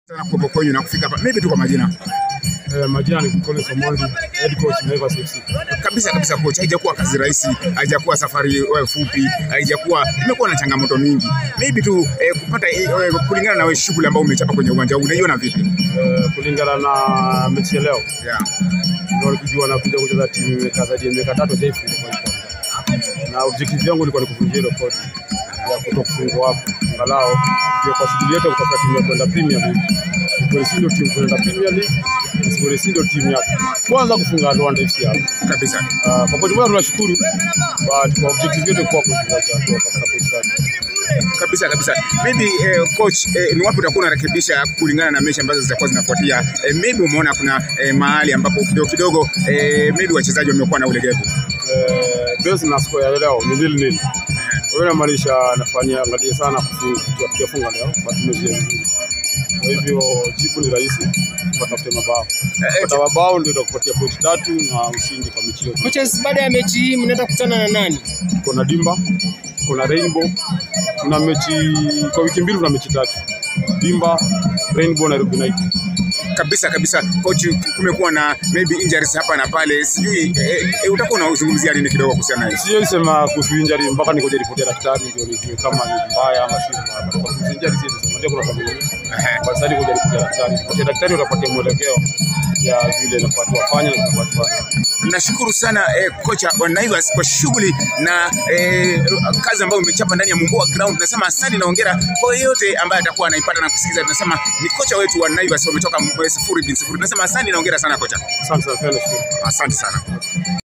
sana kuwepo kwenyu na kufika hapa, maybe tu kwa majina Eh, majina ni Collins Omondi, head coach Naivas FC. kabisa kabisa. Coach, haijakuwa kazi rahisi, haijakuwa safari eh, fupi, haijakuwa imekuwa na changamoto mingi, maybe tu eh, kupata eh, eh, kulingana na wewe shughuli ambayo umechapa kwenye uwanja huu, unaiona vipi? Eh, kulingana na mechi ya leo Yeah. ndio nikijua na kuja kucheza timu imekaa zaidi ya miaka tatu haijaifungwa kwa kwanza. Na objective yangu ilikuwa ni kuvunja ile rekodi ya kutokufungwa hapo. Angalau ndio kwa shughuli yetu ya kutafuta timu ya kwenda Premier League. Kwa si ndio timu kwenda Premier League, Sibore si ndio timu ya kwanza kufunga Rwanda FC hapo. Kabisa. Ah, Kwa kweli tunashukuru but kwa objective yetu kwa kuchukua hatua katika pointi tatu. kabisa kabisa. Maybe eh, coach eh, ni wapi utakuwa unarekebisha kulingana na mechi ambazo zitakuwa zinafuatia? Eh, maybe umeona kuna eh, mahali ambapo kidogo kidogo eh, maybe wachezaji wamekuwa na ulegevu. eh, base na score ya leo ni nil nil. Kwa hiyo inamaanisha nafanya angalie sana kufunga, tukifunga leo basi tumezuia vizuri. Kwa hivyo jibu ni rahisi, watafute mabao. Kupata mabao ndio itakupatia pointi tatu na ushindi kwa mechi yote. Coaches, baada ya mechi hii mnaenda kukutana na nani? Kuna Dimba, kuna Rainbow, kuna mechi kwa wiki mbili, kuna mechi tatu Dimba, Rainbow na Nairobi United. Kabisa kabisa coach, kumekuwa na maybe injuries hapa na pale, sijui eh, eh, utakuwa unazungumzia nini kidogo kuhusiana na hiyo? Siwezi sema kuhusu injury mpaka nikoje ripoti ya daktari ndio nijue kama ni mbaya ama si mbaya. Kwa kuhusu injury siwezi sema, ndio kuna familia Ehe. Kwa sasa nikoje ripoti ya daktari. Ripoti ya daktari utapatia mwelekeo ya vile nafaa tuwafanye na tunafaa tufanye. Nashukuru sana eh, kocha wa Naivas kwa shughuli na eh, kazi ambayo umechapa ndani ya Mumboa Ground. Nasema asante na hongera kwa yeyote ambaye atakuwa anaipata na kusikiza. Tunasema ni kocha wetu wa Naivas wametoka eh, sifuri bin sifuri. Tunasema asante na hongera sana kocha, Asante sana, pia nashukuru. asante sana.